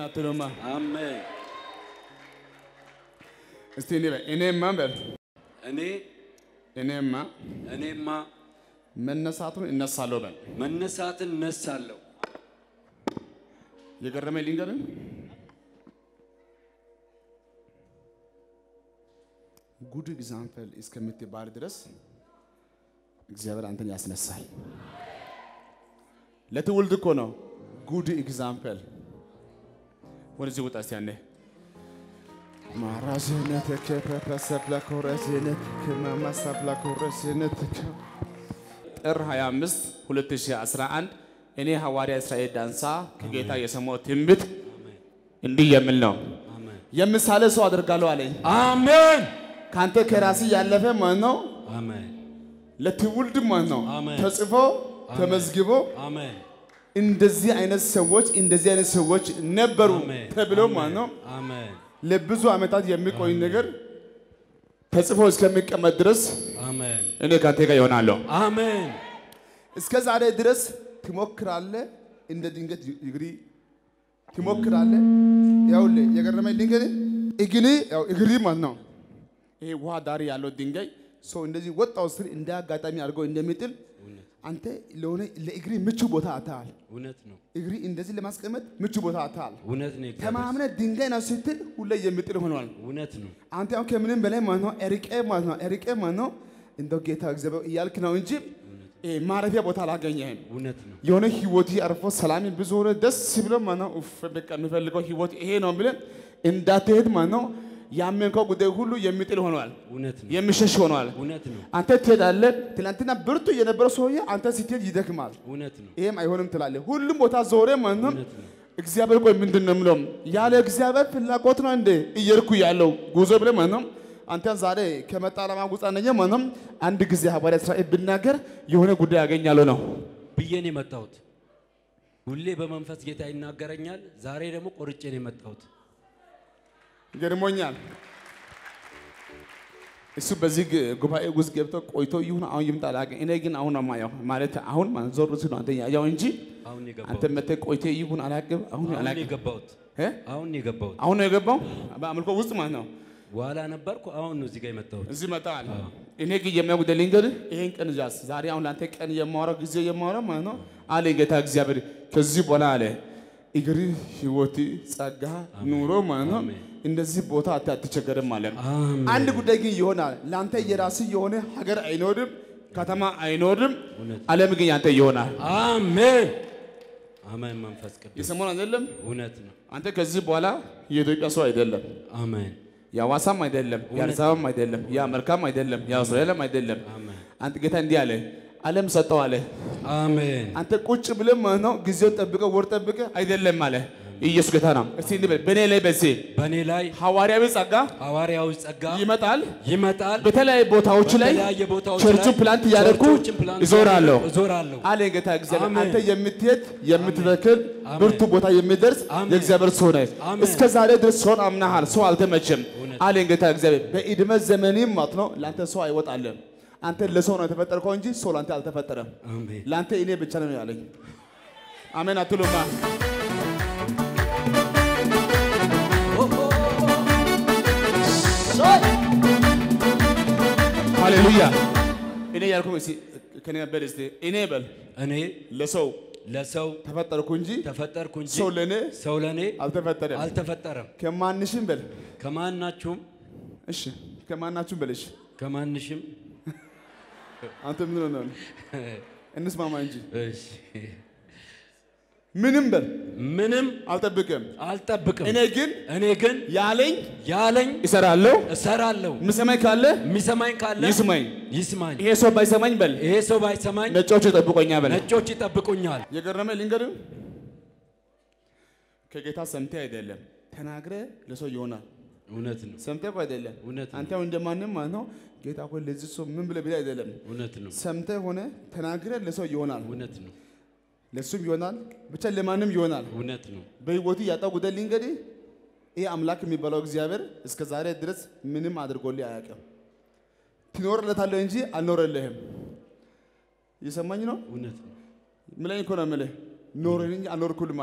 አትሉማ? አሜን። እስቲ እኔ በል እኔማ በል እኔ እኔማ እኔማ መነሳቱን እነሳለሁ በል። መነሳትን እነሳለሁ። የገረመኝ ልንገርህ፣ ጉድ ኤግዛምፕል እስከምትባል ድረስ እግዚአብሔር አንተን ያስነሳል። ለትውልድ እኮ ነው ጉድ ኤግዛምፕል። ወደዚህ ውጣ እስቲ ያኔ ማራዥነትከ ፐፐሰብለ ኮረዥነትከ ማማሳብለ ኮረዥነትከ ጥር 25 2011 እኔ ሐዋርያ እስራኤል ዳንሳ ከጌታ የሰማው ትንቢት እንዲህ የሚል ነው። አሜን የምሳሌ ሰው አደርጋለሁ አለኝ። አሜን ካንተ ከራሲ ያለፈ ማለት ነው አሜን ለትውልድ ማለት ነው አሜን። ተጽፎ ተመዝግቦ አሜን እንደዚህ አይነት ሰዎች እንደዚህ አይነት ሰዎች ነበሩ አሜን ተብሎ ማለት ነው አሜን ለብዙ ዓመታት የሚቆይ ነገር ተጽፎ እስከሚቀመጥ ድረስ አሜን እኔ ካንተ ጋር ይሆናለሁ። አሜን እስከ ዛሬ ድረስ ትሞክራለህ፣ እንደ ድንገት እግሪ ትሞክራለህ። ያውልህ የገረመኝ ድንጋይ እግሪ ያው እግሪ ማለት ነው። ይሄ ውሃ ዳር ያለው ድንጋይ ሰው እንደዚህ ወጣው ስር እንደ አጋጣሚ አድርገው እንደሚጥል አንተ ለሆነ ለእግሪ ምቹ ቦታ አታል። እውነት ነው እግሪ እንደዚህ ለማስቀመጥ ምቹ ቦታ አታል። እውነት ነው እግዚአብሔር ተማምነ ድንጋይ ነው ስትል ሁሌ የሚጥል ሆኗል። እውነት ነው አንተ አሁን ከምንም በላይ ማለት ነው እርቄ ማለት ነው እርቄ ማለት ነው እንደው ጌታ እግዚአብሔር እያልክ ነው እንጂ ይሄ ማረፊያ ቦታ አላገኘህም። እውነት ነው የሆነ ህይወት አርፎ ሰላም ብዙ ሆነ ደስ ብሎ ማለት ነው ኡፍ በቃ የምፈልገው ህይወት ይሄ ነው ብለን እንዳትሄድ ማለት ነው ያመንከው ጉዳይ ሁሉ የሚጥል ሆኗል፣ እውነት ነው የሚሸሽ ሆኗል። እውነት ነው አንተ ትሄዳለህ። ትናንትና ብርቱ የነበረው ሰውዬ አንተ ስትሄድ ይደክማል። እውነት ነው ይሄም አይሆንም ትላለህ። ሁሉም ቦታ ዞረ ማለት ነው። እውነት ነው እግዚአብሔር ቆይ ምንድን ነው የምለው? ያለ እግዚአብሔር ፍላጎት ነው እንደ እየርኩ ያለው ጉዞ ብለህ ማለት ነው። አንተ ዛሬ ከመጣ ዓላማ ውጣ ነኝ ማለት ነው። አንድ ጊዜ ሐዋርያ እስራኤል ብናገር የሆነ ጉዳይ ያገኛለሁ ነው። ብዬ ነው የመጣሁት። ሁሌ በመንፈስ ጌታ ይናገረኛል። ዛሬ ደግሞ ቆርጬ ነው የመጣሁት። ገርሞኛል። እሱ በዚህ ግ- ጉባኤ ውስጥ ገብቶ ቆይቶ ይሁን አሁን ይምጣ አላውቅም። እኔ ግን አሁን ነው የማየው ማለት አሁን ማለት ዞር ሲል ነው አንተ ያየው እንጂ አሁን ነው አንተ የገባሁት። መተህ ቆይቶ ይሁን አላውቅም። አሁን አሁን ነው አላውቅም። የገባሁት። እ? አሁን ነው የገባሁት። አሁን ነው የገባው በአምልኮ ውስጥ ማለት ነው። በኋላ ነበርኩ። አሁን ነው እዚህ ጋር የመጣሁት። እዚህ መጣል። እኔ ግን የሚያጉደ ልንገርህ፣ ይሄን ቀን ዛስ ዛሬ አሁን ለአንተ ቀን የማወራው ጊዜ የማወራው ማለት ነው አለ ጌታ እግዚአብሔር። ከዚህ በኋላ አለ እግር ህይወት፣ ጸጋ፣ ኑሮ ማለት ነው አሜን። እንደዚህ ቦታ አት- አትቸገርም ማለት ነው። አሜን አንድ ጉዳይ ግን ይሆናል። ለአንተ የራስህ የሆነ ሀገር አይኖርም፣ ከተማ አይኖርም። እውነት ዓለም ግን ያንተ ይሆናል። አሜን አሜን። መንፈስ ቅዱስ የሰሞን አይደለም። እውነት ነው። አንተ ከዚህ በኋላ የኢትዮጵያ ሰው አይደለም፣ አሜን የሐዋሳም አይደለም፣ የአዲስ አበባም አይደለም፣ የአሜሪካም አይደለም፣ የአውስትራሊያም አይደለም። አሜን አንተ ጌታ እንዲህ አለ፣ ዓለም ሰጠው አለ። አሜን አንተ ቁጭ ብለህ ማለት ነው ጊዜውን ጠብቀህ ወር ጠብቀህ አይደለም አለ። ኢየሱስ ጌታ ነው። እስቲ እንዲህ በል፣ በእኔ ላይ በዚህ በእኔ ላይ ሐዋርያዊ ጸጋ ሐዋርያዊ ጸጋ ይመጣል። ይመጣል። በተለያዩ ቦታዎች ላይ በተለያየ ቦታዎች ቸርቹ ላይ ፕላንት እያደረኩ ቸርቾችን ፕላንት እዞራለሁ እዞራለሁ። አለ ጌታ እግዚአብሔር። አሜን። አንተ የምትሄድ የምትተክል አሜን። ብርቱ ቦታ የሚደርስ አሜን። የእግዚአብሔር ሰው ነህ። አሜን። እስከ ዛሬ ድረስ ሰውን አምናሃል፣ ሰው አልተመቸም እውነት። አለ ጌታ እግዚአብሔር። በዕድሜ ዘመኔም ማለት ነው ለአንተ ሰው አይወጣልም። አንተ ለሰው ነው የተፈጠርከው እንጂ ሰው ለአንተ አልተፈጠረም። አሜን ለአንተ እኔ ብቻ ነው ያለኝ። አሜን አትሉማ? ሃሌሉያ። እኔ ያልኩህ እስኪ ከኔ በል እስኪ እኔ በል እኔ ለሰው ለሰው ተፈጠርኩ እንጂ ተፈጠርኩ እንጂ ሰው ለእኔ ሰው ለእኔ አልተፈጠረም። አልተፈጠረም። ከማንሽም በል ከማናችሁም እሺ፣ ከማናችሁም በል እሺ። ከማንሽም አንተ ምን ሆነህ ነው? እንስማማ እንጂ እሺ፣ ምንም በል ምንም አልጠብቅም። አልጠብቅም። እኔ ግን እኔ ግን ያለኝ ያለኝ እሰራለሁ። እሰራለሁ። የምሰማኝ ካለ የሚሰማኝ ካለ ይስማኝ። ይስማኝ። ይሄ ሰው ባይሰማኝ በል ይሄ ሰው ባይሰማኝ ነጮቹ ይጠብቆኛል በል። ነጮች ይጠብቁኛል። የገረመ ልንገርህ፣ ከጌታ ሰምተህ አይደለም ተናግረህ ለሰው ይሆናል። እውነት ነው። ሰምተህ እኮ አይደለም እውነት ነው። አንተ አሁን እንደማንም ማለት ነው ጌታ ሆይ ለዚህ ሰው ምን ብለህ ብለህ አይደለም እውነት ነው። ሰምተህ ሆነ ተናግረህ ለሰው ይሆናል፣ እውነት ነው። ለሱም ይሆናል፣ ብቻ ለማንም ይሆናል። እውነት ነው። በህይወቱ ያጣው ጉዳይ ልንገርህ፣ ይህ አምላክ የሚባለው እግዚአብሔር እስከ ዛሬ ድረስ ምንም አድርጎልህ አያውቅም። ትኖርለታለህ እንጂ አልኖረልህም። እየሰማኝ ነው? እውነት ነው። ምለኝ እኮ ነው የምልህ ኖረኝ እንጂ አልኖርኩልም አለ።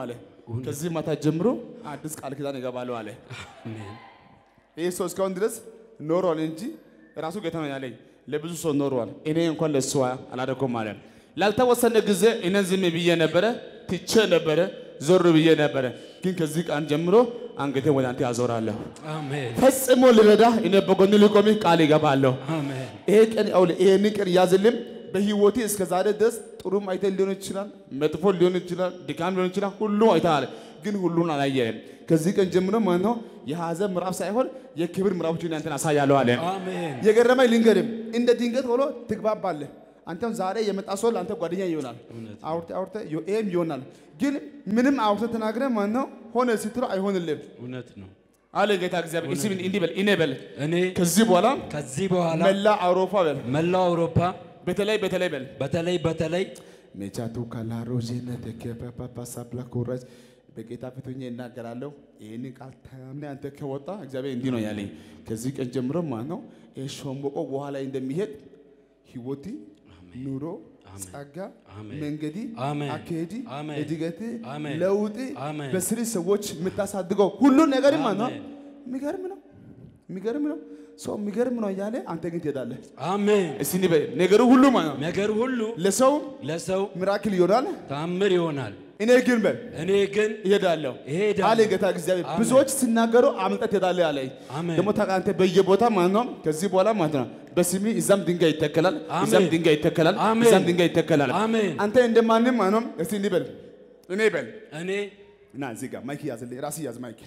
ከዚህ ማታ ጀምሮ አዲስ ቃል ኪዳን ይገባለሁ አለ። አሜን። ይህ ሰው እስካሁን ድረስ ኖሯል እንጂ ራሱ ጌታ ነው ያለኝ። ለብዙ ሰው ኖሯል። እኔ እንኳን ለእሱ አላደረኩም አለ። ላልተወሰነ ጊዜ እኔ ዝም ብዬ ነበረ፣ ትቼ ነበረ፣ ዞር ብዬ ነበረ። ግን ከዚህ ቀን ጀምሮ አንገቴ ወደ አንተ ያዞራለሁ። አሜን። ፈጽሞ ልረዳ እኔ በጎን ልቆም ቃል ይገባለሁ። አሜን። ይሄ ቀን አውለ ይሄን ቀን ያዝልም። በህይወቴ እስከ ዛሬ ድረስ ጥሩም አይተህ ሊሆን ይችላል፣ መጥፎ ሊሆን ይችላል፣ ድካም ሊሆን ይችላል። ሁሉ አይተሃል፣ ግን ሁሉን አላየህም። ከዚህ ቀን ጀምሮ ማለት ነው የሐዘን ምዕራፍ ሳይሆን የክብር ምዕራፎችን አንተን አሳያለሁ አለ። አሜን። የገረመኝ ልንገርም፣ እንደ ድንገት ሆኖ ትግባባለህ። አንተም ዛሬ የመጣ ሰው ለአንተ ጓደኛ ይሆናል። እውነት አውርተ አውርተ ይሄም ይሆናል። ግን ምንም አውርተ ተናግረህ ማለት ነው ሆነ ስትለው አይሆንልህም እውነት ነው። አለ ጌታ እግዚአብሔር። እስኪ እንዲህ በል እኔ በል እኔ ከዚህ በኋላ ከዚህ በኋላ መላ አውሮፓ በል መላው አውሮፓ በተለይ በተለይ በል በተለይ በተለይ ሜቻቱ ካላሮዜነት ከፓፓሳፕላ ኮራጅ በጌታ ፊት ሆኜ እናገራለሁ። ይህንን ቃል ታምኔ አንተ ከወጣ እግዚአብሔር እንዲህ ነው ያለኝ። ከዚህ ቀን ጀምሮ ማለት ነው ይህ ሸምበቆ ውሃ ላይ እንደሚሄድ ህይወቲ፣ ኑሮ፣ ጸጋ፣ አሜን። መንገዲ፣ አሜን። አካሄዲ፣ አሜን። እድገት፣ አሜን። ለውጥ አሜን። በስሪ ሰዎች የምታሳድገው ሁሉን ነገር ማለት ነው አሜን። የሚገርም ነው የሚገርም ነው ሰው የሚገርም ነው እያለ አንተ ግን ትሄዳለህ። አሜን። እስቲ እንዲህ በል ነገሩ ሁሉ ማለት ነው ነገር ሁሉ ለሰው ለሰው ሚራክል ይሆናል። ታምር ይሆናል። እኔ ግን በል እኔ ግን እሄዳለሁ እሄዳለሁ። አለ ጌታ እግዚአብሔር። አሜን። ብዙዎች ሲናገሩ አምልጠህ ትሄዳለህ አለኝ። አሜን። ደግሞ ታውቃለህ አንተ በየቦታ ማለት ነው ከዚህ በኋላ ማለት ነው በስሜ እዛም ድንጋይ ይተከላል፣ አሜን። እዛም ድንጋይ ይተከላል፣ አሜን። እዛም ድንጋይ ይተከላል። አሜን። አንተ እንደማንም ማለት ነው እስቲ እንዲህ በል እኔ በል እኔ እና እዚህ ጋር ማይክ ያዝልኝ፣ ራስህ ያዝ ማይክ።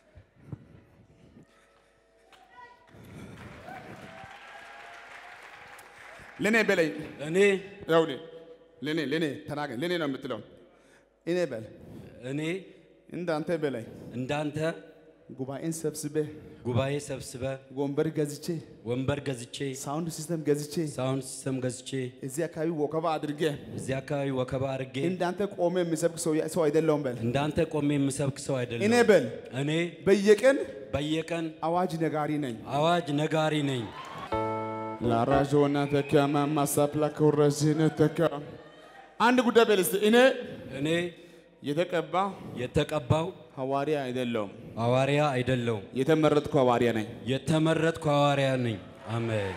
ለኔ በለኝ እኔ ያው ለኔ ለኔ ተናገር ለኔ ነው የምትለው። እኔ በል እኔ እንዳንተ በላይ እንዳንተ ጉባኤን ሰብስበህ ጉባኤ ሰብስበ ወንበር ገዝቼ ወንበር ገዝቼ ሳውንድ ሲስተም ገዝቼ ሳውንድ ሲስተም ገዝቼ እዚህ አካባቢ ወከባ አድርጌ እዚህ አካባቢ ወከባ አድርጌ እንዳንተ ቆሜ የሚሰብክ ሰው ሰው አይደለሁም በል። እንዳንተ ቆሜ የምሰብክ ሰው እኔ አይደለም። በል እኔ በየቀን በየቀን አዋጅ ነጋሪ ነኝ። አዋጅ ነጋሪ ነኝ። ላራዦና ተካ ማማሳፕላ ከወረዝነ ተካ አንድ ጉዳይ በል እስቲ እኔ እኔ የተቀባ የተቀባው ሐዋርያ አይደለሁም፣ ሐዋርያ አይደለሁም፣ የተመረጥኩ ሐዋርያ ነኝ። የተመረጥኩ ሐዋርያ ነኝ። አሜን።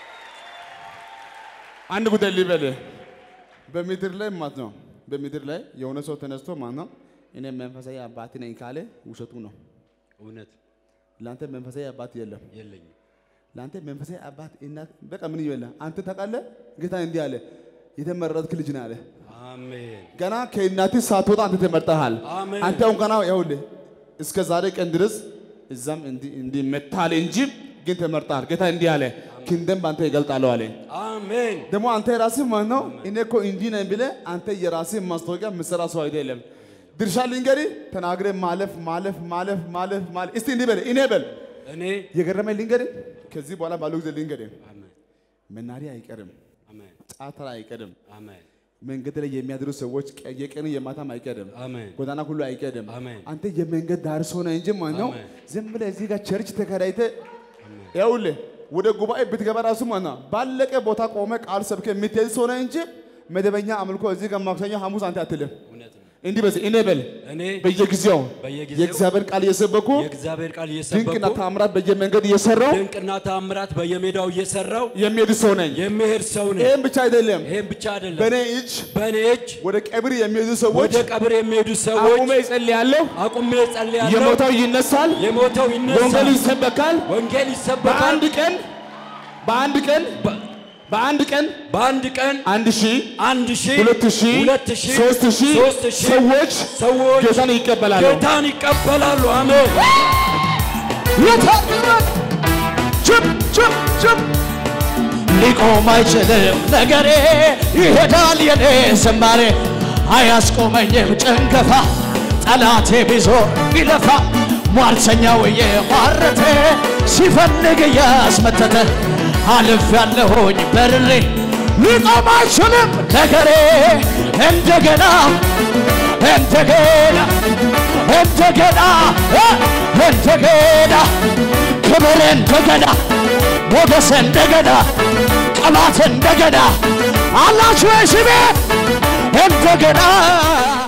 አንድ ጉዳይ ልበልህ፣ በምድር ላይ ማለት ነው በምድር ላይ የሆነ ሰው ተነስቶ ማለት ነው እኔ መንፈሳዊ አባት ነኝ ካለ ውሸቱ ነው። እውነት ለአንተ መንፈሳዊ አባት የለም። የለኝም። ለአንተ መንፈሳዊ አባት እናት በቃ ምን ይበላ አንተ ታውቃለህ። ጌታ እንዲህ አለ የተመረጥክ ልጅ ነህ አለ። አሜን። ገና ከእናትህ ሳትወጣ አንተ ተመርጠሃል። አሜን። አንተ አሁን ገና ይኸውልህ እስከ ዛሬ ቀን ድረስ እዛም እንዲህ እንዲህ መታል እንጂ ግን ተመርጠሃል። ጌታ እንዲህ አለ ክንደም በአንተ ይገልጣለሁ አለ። አሜን። ደግሞ አንተ የራስህ ማለት ነው እኔ እኮ እንዲህ ነኝ ብለህ አንተ የራስህ ማስታወቂያ የምትሰራ ሰው አይደለም። ድርሻ ልንገርህ ተናግረህ ማለፍ ማለፍ ማለፍ ማለፍ ማለፍ እስቲ እንዲህ በል እኔ በል እኔ የገረመኝ ልንገርህ ከዚህ በኋላ ባለው ጊዜ ልንገርህ አሜን። መናሪያ አይቀርም፣ አሜን። ጫተራ አይቀርም፣ አሜን። መንገድ ላይ የሚያድሩ ሰዎች ቀ- የቀኑ የማታም አይቀርም፣ አሜን። ጎዳና ሁሉ አይቀርም። አሜን። አንተ የመንገድ ዳር ሰው ነህ እንጂ ማለት ነው አሜን። ዝም ብለህ እዚህ ጋር ቸርች ተከራይተህ ይኸውልህ ወደ ጉባኤ ብትገባ ራሱ ማለት ነው ባለቀ ቦታ ቆመ ቃል ሰብከ የምትሄድ ሰው ነህ እንጂ መደበኛ አምልኮ እዚህ ጋር ማክሰኞ ሐሙስ አንተ አትልም። እውነት ነው። እንዲህ በዚህ እኔ በል እኔ በየጊዜው በየጊዜው የእግዚአብሔር ቃል እየሰበኩ የእግዚአብሔር ቃል ድንቅና እየሰበኩ ታምራት በየመንገድ እየሰራው ድንቅና ታምራት በየሜዳው እየሰራው የሚሄድ ሰው ነኝ። የሚሄድ ሰው ነኝ። ይህም ብቻ አይደለም፣ 'ይህም ብቻ አይደለም። በእኔ እጅ በእኔ እጅ ወደ ቀብር የሚሄዱ ሰዎች ወደ ቀብር የሚሄዱ ሰዎች አቁሜ ይጸልያለሁ። አቁሜ ጸልያለሁ። የሞተው ይነሳል፣ የሞተው ወንጌል ይነሳል፣ ይሰበካል። ወንጌል ይሰበካል። በአንድ ቀን በአንድ ቀን በ- በአንድ ቀን በአንድ ቀን አንድ ሺህ አንድ ሺህ ሁለት ሺህ ሁለት ሺህ ሶስት ሺህ ሶስት ሺህ ሰዎች ሰዎች ጌታን ይቀበላሉ። ጌታን ይቀበላሉ። አሜን። የታምራት ችም ችም ችም ሊቆም አይችልም ነገሬ ይሄዳል የኔ ዝማሬ አያስቆመኝም ጭንገፋ ጠላቴ ቢዞር ቢለፋ ሟርተኛው የሟረተ ሲፈልግ እያስመተተ አልፍ ያለሆኝ በርሬ ሊቆም አይችልም ነገሬ እንደገና እንደገና እንደገና እ እንደገና ክብር እንደገና ሞገስ እንደገና ቅባት እንደገና አላችሁ ስሜ እንደገና